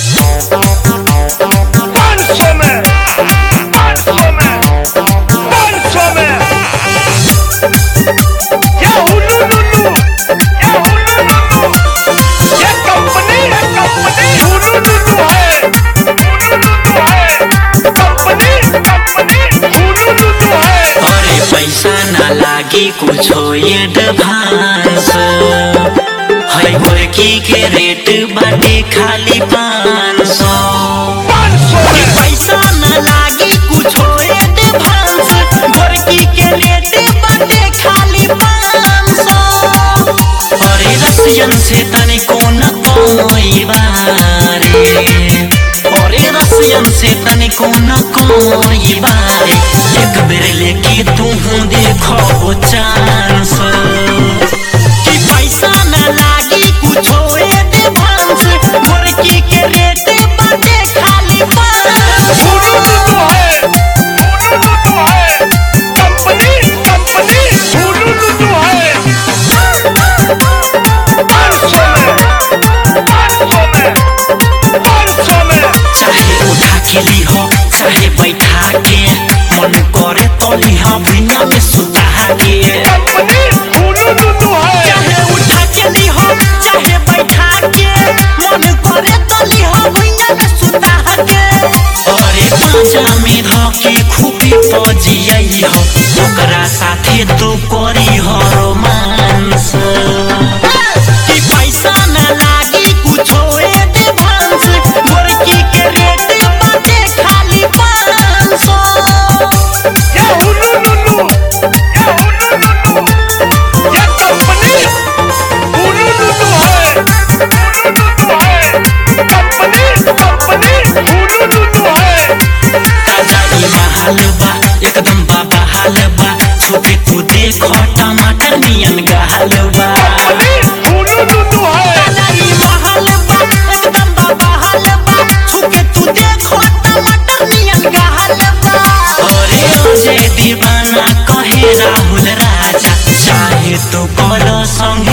पाँच सौ में पाँच सौ में पाँच सौ में ये हुलू लुलू ये हुलू लुलू ये कंपनी है कंपनी हुलू लुलू है हुलू लुलू है कंपनी कंपनी हुलू लुलू है अरे पैसा ना लागी कुछो एडवांस है गोरकी के रेट बाटे खाली पाँच सौ पाँच सौ में पैसा ना लागी कुछो एडवांस गोरकी के रेट बाटे खाली पाँच सौ अरे रसियन से तनिको न कोई बारे अरे रसियन से तनिको न कोई बारे एक बेर लेके तू देखो चांस कि पैसा न लागी कुछो एडवांस गोरकी के रेट बाटे खाली पाँच हुलू लुलू है हुलू लुलू है कंपनी कंपनी हुलू लुलू है पाँच सौ में पाँच सौ में पाँच सौ में चाहे उठा के लिह चाहे बैठा के मन करे तो लिह बिना में सुता के कंपनी हुलू लुलू है चाहे उठा के लिह चाहे बैठा के मन करे तो लिह बिना में सुता के अरे पाजा में धके खूबी पजियई हो ओकरा साथे तू करी हो रोमांस कि पैसा न लागी कुछो एडवांस गोरकी के रेट बाटे खाली पाँच सौ ये हुलू लुलू ये हुलू लुलू ये कंपनी हुलू लुलू है हुलू लुलू है कंपनी कंपनी हुलू लुलू है ताजा ई बहाल बा एकदम बाबा हाल बा छुके तू देखो टमाटर नियन गहाल बा कंपनी हुलू लुलू है ताजा ई बहाल बा एकदम बाबा हाल बा छुके तू देखो टमाटर नियन गहाल बा अरे अजय दीवाना कहे राहुल राजा चाहे तो कर संग